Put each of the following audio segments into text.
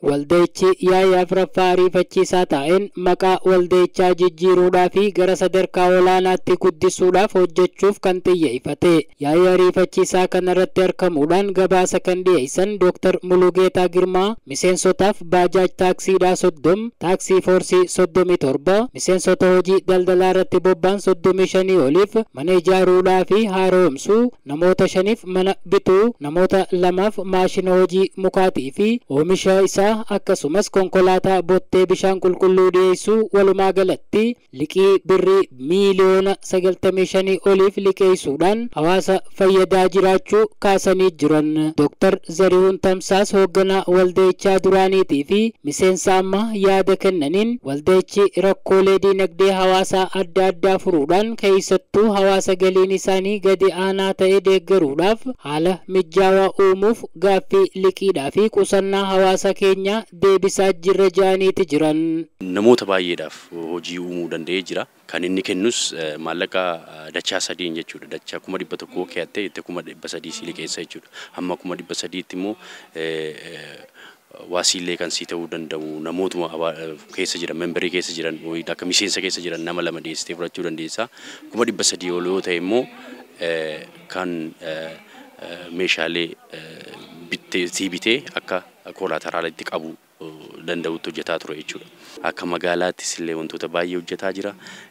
waldayichi yaa'ii afuraffaa ariifachiisaa taa'een maqaa waldayichaa jijjiiruudhaa fi gara sadarkaa olaanaatti guddisuudhaaf hojjechuuf kan xiyyeeffate yaa'ii ariifachiisaa kanarratti argamuudhaan gabaasa kan dhiyeessan dooktar Mulugeetaa Girmaa miseensotaaf baajaaj taaksiidhaa soddom taaksii foorsii soddomii torba miseensota hojii daldalaa irratti bobba'an soddomii shanii oliif mana ijaaruudhaa fi haaromsuu namoota shaniif mana bituu namoota lamaaf maashina hojii mukaatii fi oomisha isaa akkasumas konkolaataa bottee bishaan qulqulluu dhiyeessuu walumaa galatti liqii birrii miiliyoona sagaltamii shanii oliif liqeessuudhaan hawaasa fayyadaa jiraachuu kaasanii jiran dooktar zarihuun tamsaas hoogganaa waldayichaa duraaniitii fi miseensa ammaa yaada kennaniin waldayichi rakkoolee diinagdee hawaasaa adda addaa furuudhaan keessattuu hawaasa galiin isaanii gadi aanaa ta'e deeggaruudhaaf haala mijaawaa uumuuf gaaffii liqiidhaa fi qusannaa hawaasa keenyaa deebisaa jirra ja'aniiti jiran. Namoota baay'eedhaaf hojii uumuu danda'ee jira. Kan inni kennus maallaqa dachaa sadiin jechuudha. Dachaa kuma dhibba tokkoo keeyattee itti kuma dhibba sadii si liqeessa jechuudha. Hamma kuma dhibba sadiitti immoo waasiillee kan sii ta'uu danda'u namootuma keessa jiran membarii keessa jiran akka miseensa keessa jiran nama lama dhiyeessitee fudhachuu dandeessa. Kuma dhibba sadii ol yoo ta'e immoo kan meeshaalee bittee sii bitee akka koolaateraalitti qabu danda'utti hojjetaa ture jechuudha. Akka magaalaattis illee wantoota baay'ee hojjetaa jira.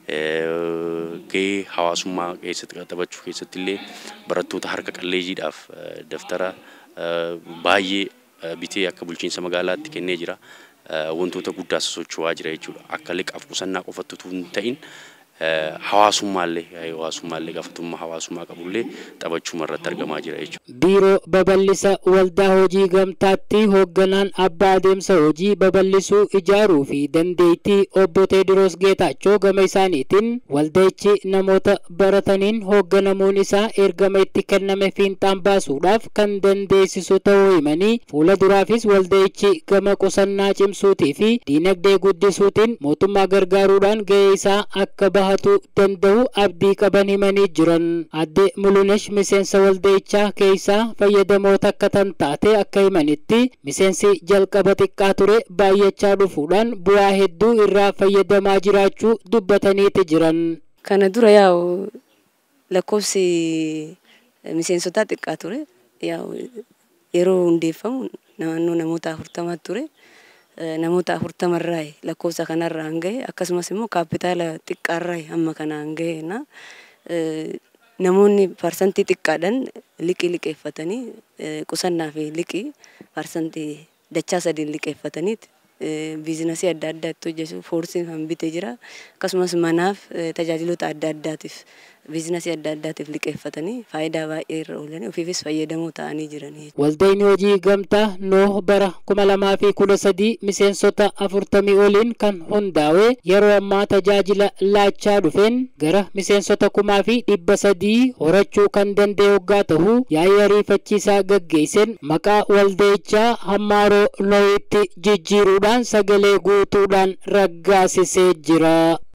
Gahee hawaasummaa keessatti taphachuu keessatti illee barattoota harka qalleeyyiidhaaf daftara baay'ee bitee akka bulchiinsa magaalaatti kennee jira. Wantoota guddaas socho'aa jira jechuudha. Akka liqaaf qusannaa qofatti utuu hin ta'in hawaasummaallee hawaasummaallee gaafatummaa hawaasummaa qabullee taphachuuma irratti argamaa jira jechuudha. Biiroo babal'isa waldaa hojii gamtaatti hoogganaan abbaa adeemsa hojii babal'isuu ijaaruu fi dandeettii obbo Teediroos Geetaachoo gama isaaniitiin waldayichi namoota barataniin hoogganamuun isaa ergama itti kenname fiinxaan baasuudhaaf kan dandeessisu ta'uu himanii fuula duraafis waldayichi gama qusannaa cimsuutii fi diinagdee guddisuutiin mootummaa gargaaruudhaan gahee isaa akka bahatu danda'u abdii qaban himanii jiran adde mulunesh miseensa waldayichaa keessaa fayyadamoota akka tan taate akka himanitti miseensi jalqaba xiqqaa ture baay'achaa dhufuudhaan bu'aa hedduu irraa fayyadamaa jiraachuu dubbataniiti jiran. Kana dura yaa'u lakkoofsi miseensotaa xiqqaa ture yaa'u yeroo hundeeffamu naannoo namoota afurtamaa ture. namoota afurtamarraa lakkoofsa kanarraan gahe akkasumas immoo kaapitaala xiqqaarraa hamma kanaan gahena namoonni parsantii xiqqaadhaan liqii liqeeffatanii qusannaa fi liqii parsantii dachaa sadiin liqeeffatanii biizinasii adda addaa itti hojjetu foorsiin kan bitee jira akkasumas manaaf tajaajiloota adda addaatiif biizinasii adda addaatiif liqeeffatanii faayidaa baay'ee irra oolanii ofiifis fayyadamoo ta'anii jiranii. Waldayni hojii gamtaa nooh bara kuma lamaa fi kudha sadii miseensota afurtamii oliin kan hundaa'e yeroo ammaa tajaajila laachaa dhufeen gara miseensota kumaa fi dhibba sadii horachuu kan danda'e hoggaa ta'u yaa'ii ariifachiisaa gaggeesseen maqaa waldayichaa hammaaroo looyitti jijjiiruudhaan sagalee guutuudhaan raggaasisee jira.